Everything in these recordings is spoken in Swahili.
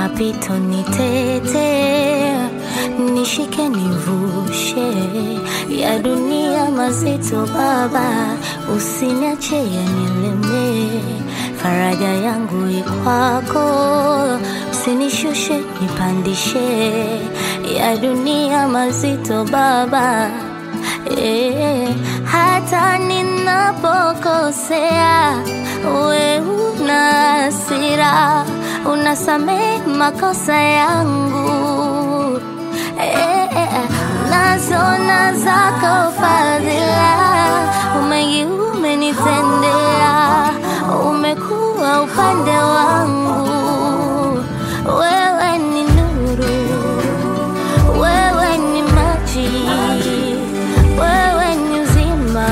mapito nitete, nishike nivushe ya dunia mazito Baba, usiniache yanileme, faraja yangu ikwako, usinishushe nipandishe ya dunia mazito Baba eh, hata ninapokosea we una hasira, unasamehe makosa yangu eh, eh, nazona zako fadhila, umengi umenitendea, umekuwa upande wangu, wewe ni nuru, wewe ni maji, wewe ni uzima.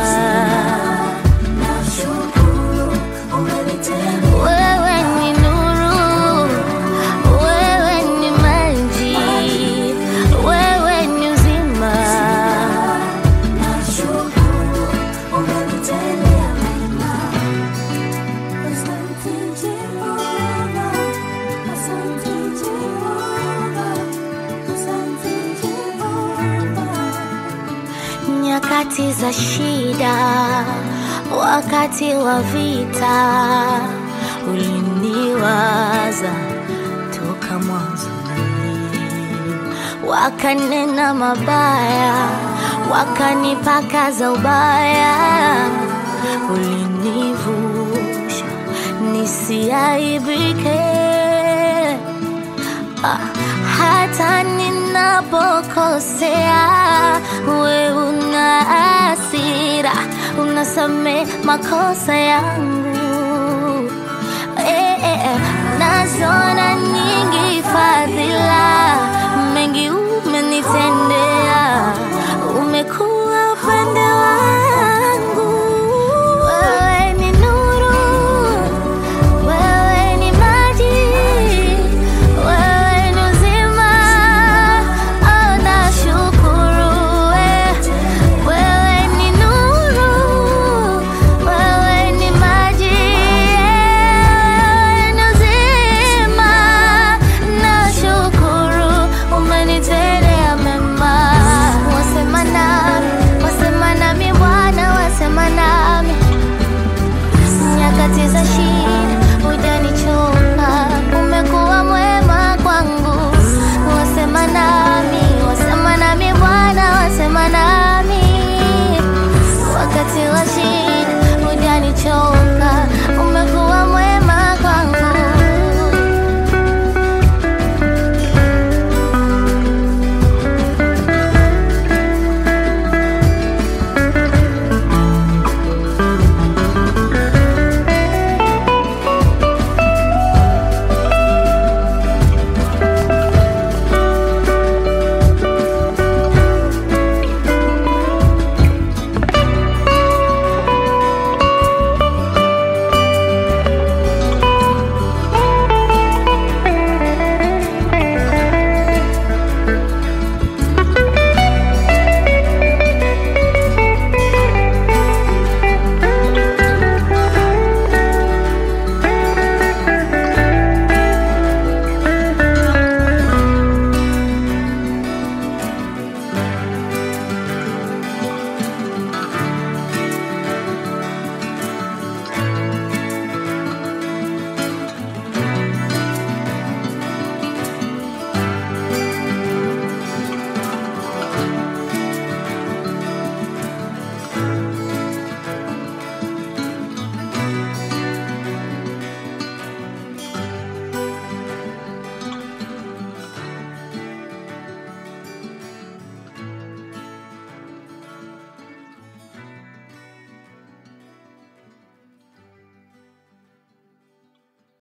Wewe ni nuru, wewe ni maji, wewe ni uzima. Nyakati za shida, wakati wa vita, uliniwaza toka mwanzo wakanena mabaya, wakanipaka za ubaya, ulinivusha nisiaibike. Ah, hata ninapokosea, we una hasira, unasame makosa yangu eh, eh, eh, nazona